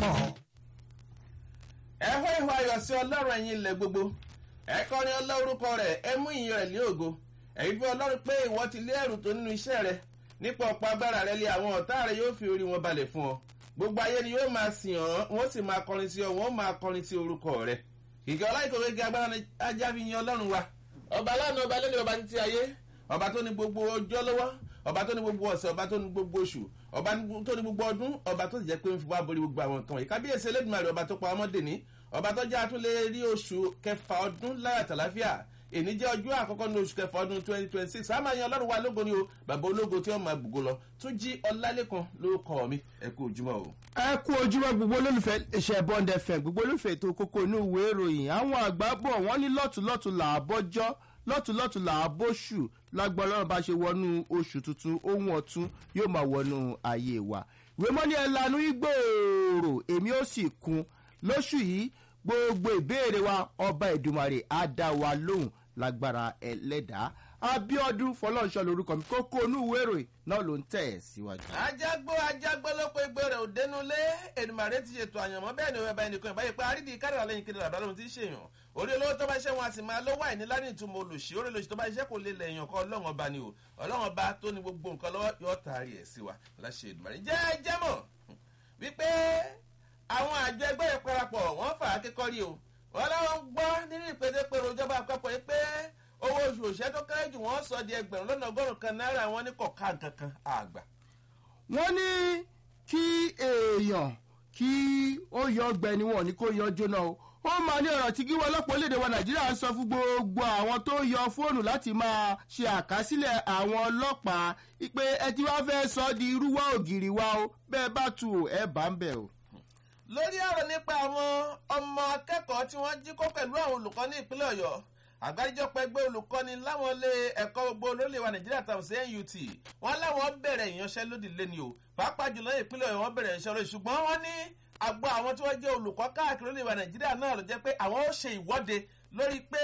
mọ̀. ẹ hó ìhó ayọ̀ sí ọlọ́run ẹ̀yin ilẹ̀ gbogbo ẹ kọrin ọlọ́rúkọ rẹ̀ ẹ mú ìyìn rẹ̀ lé ògo ẹ̀yin bí ọlọ́run pé ìwọ ti lé ẹ̀rù tó nínú iṣẹ́ rẹ nípa ọ̀pọ̀ agbára rẹ lé àwọn ọ̀tá rẹ yóò fi orí wọn balẹ̀ fún ọ gbogbo ayé ni yóò máa sìn ọ́ wọ́n sì máa kọrin sí ọ wọ́n máa kọrin sí orúkọ rẹ kìkì ọláìkòwé gé agbára ajá fi yan ọlọ́run wa ọba lánàá ọba lẹ́nu ọba títí ayé ọba tó ní gbogbo ọjọ́ lọ́wọ́ ọba tó ní gbogbo ọ̀sẹ̀ ọba tó ní gbogbo oṣù ọba tó ní gbogbo ọdún ọba tó jẹ́ pé ń fi wá borí gbogbo àwọn nǹkan yìí kábíyèsí elédùnmarè ọba tó pa ọmọdé ní ọba tó jẹ́ àtúnlé rí oṣù kẹfà ọdún láyà tàláfíà èní jẹ́ ọjọ́ àkọ́kọ́ ní oṣù kẹfà ọdún twenty twenty six àmọ́ àyàn ọlọ́run wa lógo ni o bàbá ológo tí wọ́n máa gbogbo lọ tún jí ọlálẹ́kan lórúkọ mi ẹ kú ojúmọ́ o. ẹ kú ojúmọ́ gbogbo olólùfẹ́ iṣẹ́ bond fm gbogbo olólùfẹ́ ètò kókó inú ìwé ìròyìn àwọn àgbà bọ̀ wọ́n ní lọ́tùlọ́tù làbọ́jọ́ lọ́tùlọ́tù làbóṣù lágbára ọlọ́run bá ṣe wọnú oṣù tuntun ohun ọ̀tún yóò máa wọnú ayé wa ìwé mọ́ni ẹ̀ lanu igbóòrò èmi ó sì kun lóṣù yìí gbogbo ìbéèrè wa ọba ìdùmarè á dá wa lóhùn lágbára ẹlẹ́dàá abiodun fọlọ́nṣọ́ lorúkọ mi kókó inú ìwé ìròyìn náà ló ń tẹ̀ ẹ́ síwájú. ajágbó ajágbó ló pé gbé rẹ̀ òdénúlé ènìmàrè ti ṣètò àyànmọ́ bẹ́ẹ̀ ni ọba ẹnìkan ìbáyé pé àrídì kárìlá lẹ́yìn kiri àbá lóhun ti ṣèyàn orí olówó tó bá ṣe wọn a sì máa lówó àìní láti ìtumọ̀ olùṣí orí olùṣí tó bá ṣiṣẹ́ kò lè lẹ̀ èèyàn kan ọlọ́run ọba ni o ọlọ́run ọba tó ní gbogbo nǹkan lọ́wọ́ yóò taari ẹ̀ sí wa láṣẹ ènìmàrè jẹ́ jẹ́ mọ̀ wípé àwọn àjọ ẹgbẹ́ yẹn parapọ̀ wọ́n fà á kékọ́rí o wọ́n láwọn gbọ́ nínú ìpèsèpèrò ìjọba àpapọ̀ yìí pé owó oṣù òṣìṣẹ́ tó kéré jù wọ́n sọ di ẹgbẹ̀rún lọ́nà ọgọ́rùn-ún kan náírà wọn ní kọ̀ọ̀ká kankan àgbà. wọ́n ní kí èèyàn kí ó yọ ọgbẹ́ni wọn ní kó yọ jóná o ó máa ní ọ̀rọ̀ tí kí wọ́n lọ́pọ̀ léde wa nàìjíríà ń sọ fún gbogbo àwọn tó yọ fóònù láti máa ṣe àkásílẹ̀ àwọn ọlọ́pàá pé ẹ ti wá fẹ́ sọ di irúwá ògiri wa o bẹ́ẹ̀ bá tu ẹ bá ń bẹ̀ o. lórí ọ̀rọ̀ nípa àwọn ọmọ akẹ́kọ̀ọ́ tí wọ́n jí kó pẹ̀lú àwọn olùkọ́ ní ìpínlẹ̀ ọ̀yọ́ àgbáríjọpọ̀ ẹgbẹ́ olùkọ́ni láwọn ilé ẹ̀kọ́ gbogbo lórílẹ̀ wa nàìjíríà tàbí sí nut wọ́n láwọn bẹ̀rẹ̀ ìyanṣẹ́lódì lẹ́ni o pàápàá jùlọ ìpínlẹ̀ ọ̀yọ́ wọ́n bẹ̀rẹ̀ ìyanṣẹ́lódì ṣùgbọ́n wọ́n ní àgbọ̀ àwọn tí wọ́n jẹ́ olùkọ́ káàkiri lórílẹ̀ wa nàìjíríà náà ló jẹ́ pé àwọn ó ṣe ìwọ́de lórí pé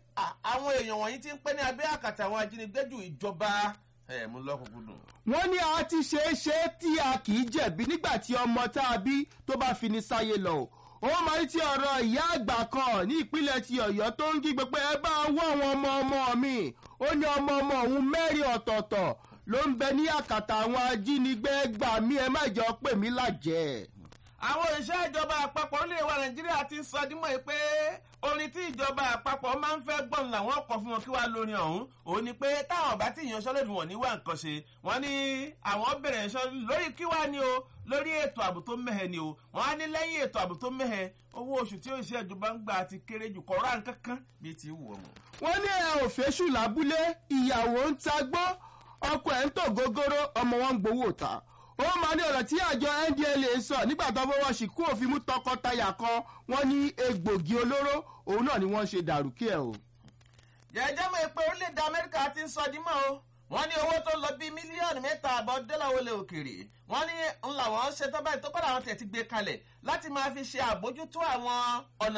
àwọn èèyàn wọ̀nyí ti ń pẹ́ ní abẹ́ àkàtà àwọn ajínigbé ju ìjọba ẹ̀ mú lọ́kùnkúndùn. wọ́n ní a ti ṣe é ṣe tí a kì í jẹ̀bi nígbà tí ọmọ tá a bí tó bá fi ní sáyé lọ ó máa ń ti ọ̀rọ̀ ìyá àgbà kan ní ìpínlẹ̀ ti ọ̀yọ́ tó ń kígbe pé ẹ bá wọ́ àwọn ọmọ ọmọ mi ó ní ọmọ ọmọ òun mẹ́rin ọ̀tọ̀ọ̀tọ̀ ló ń bẹ ní àkàtà àwọn ajínigbé gbà mí ẹ má jọ pè mí lájẹ́. àwọn òṣìṣẹ́ ìjọba àpapọ̀ orílẹ̀ wa nàìjíríà ti sọ dímọ̀ pé orin tí ìjọba àpapọ̀ máa ń fẹ́ gbọ́n làwọn ọkọ̀ fún wọn kí wàá lórin ọ̀hún òun ni pé táwọn ọ̀bá tí ìyanṣẹ́lódì wọ̀n ní wà nǹkan ṣe wọ́n ní àwọn bẹ̀rẹ̀ ìyanṣẹ́lódì lórí kí wàá ní o lórí ètò ààbò tó mẹ́hẹ ni o wọ́n á ní lẹ́yìn ètò ààbò tó mẹ́hẹ owó oṣù tí òṣìṣẹ́ ìjọba ń gbà ti kéré jù kọ́ ra nǹkan kan bíi ti wù ọmọ. wọ́n ní ẹ ò fẹ́ṣù lábúlé ìyàwó ń ta gbọ́ ọkọ ẹ̀ ń tò gógóró ọmọ wọn ń gbowó ta ó máa ní ọ̀rọ̀ tí àjọ ndla sọ nígbà tó fọwọ́ sí kú òfin mú tọkọtaya kan wọ́n ní egbògi olóró òun náà ni wọ́n ṣe dàrúkí ẹ̀ o. jẹjẹ mọ pé orílẹ̀-èdè amẹ́ríkà ti ń sọ dímọ̀ o wọ́n ní owó tó lọ bíi mílíọ̀nù mẹ́ta àbọ̀ dọ́là wọlé òkèèrè wọ́n ní ńlá wọn ṣe tọ́ báyìí tó kọ́ làwọn tẹ̀ ti gbé kalẹ̀ láti máa fi ṣe àbójútó àwọn ọ̀nà